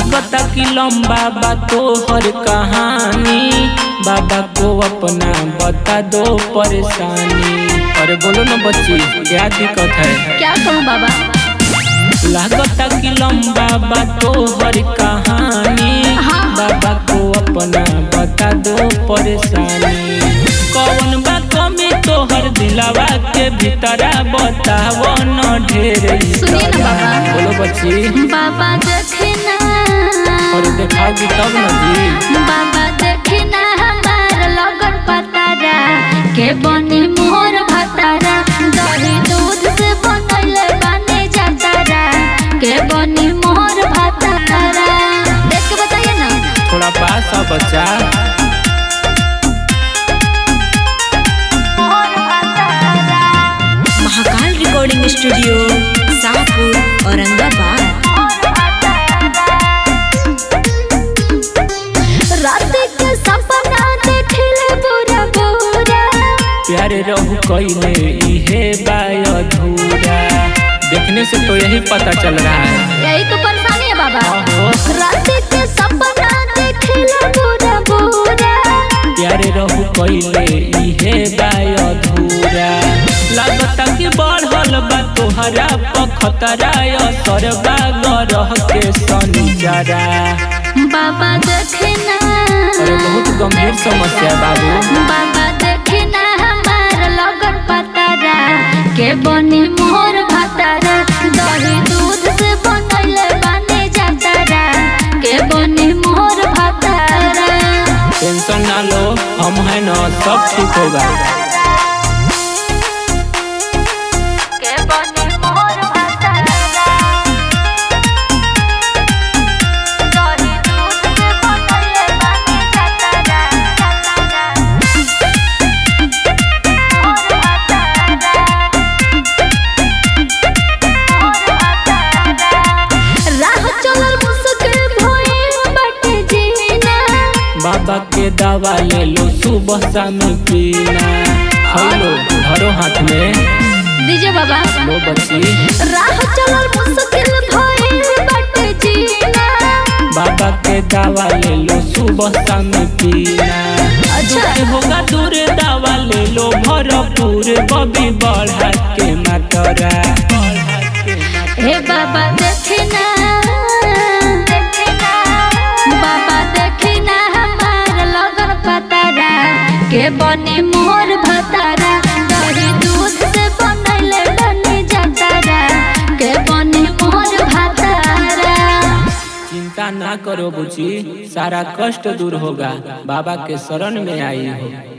लागता कि लंबा बा तोहर कहानी बाबा को अपना बता दो परेशानी अरे बोलो ना बच्ची क्या दिक्कत है क्या कहूँ बाबा लागता कि लंबा बा तोहर कहानी हाँ। बाबा को अपना बता दो परेशानी कौन बा कमी तोहर दिलावा के भीतरा बताओ न ढेर सुनिए ना बाबा। बोलो बच्ची बाबा देखना और देखाओगी तब न जी बाबा देखना हमार लगन पतारा के बनी मोर भतारा दही दूध से बनैले बने जातारा के बनी मोर भतारा देख के बताइए ना थोड़ा पास आ बच्चा मोर भतारा महाकाल रिकॉर्डिंग स्टूडियो शाहपुर औरंगाबाद रात के सपना देखले बुरा बुरा प्यारे रहू कइले इहे बाय अधूरा देखने से तो यही पता चल रहा है यही तो परेशानी है बाबा आहो रात के सपना देखले बुरा बुरा प्यारे रहू कइले इहे बाय अधूरा लागता कि बढ़ल बा तोहरा पखतरा असर बा गरह के सनिजरा बाबा देखना अरे बहुत गंभीर समस्या है बाबू बाबा देखना हमार लगन पतारा के बनी मोर भतारा दही दूध से बनैले बने जातारा के बनी मोर भतारा टेंशन ना लो हम है ना सब ठीक होगा के बनी मोर भतारा दही दूध से बनैले बने जातारा मोर भतारा राह चलल मुश्किल भइल बाटे जीना बाबा के दवा ले लो सुबह शाम पीना हेलो धरो हाथ में दीजिए बाबा लो बच्ची राह चलल मुश्किल भइल बाटे जीना बाबा के दवा ले लो सुबह शाम पीना अच्छा। दुख होगा दूर दवा ले लो भरपूर बबी बढ़ा के मातरा हे बाबा देखना बाबा देखना हमार लगन पतारा के बने मोर भतारा दही दूध से बनैले बने जातारा के बने मोर भतारा चिंता ना करो बुची सारा कष्ट दूर होगा बाबा के शरण में आई हो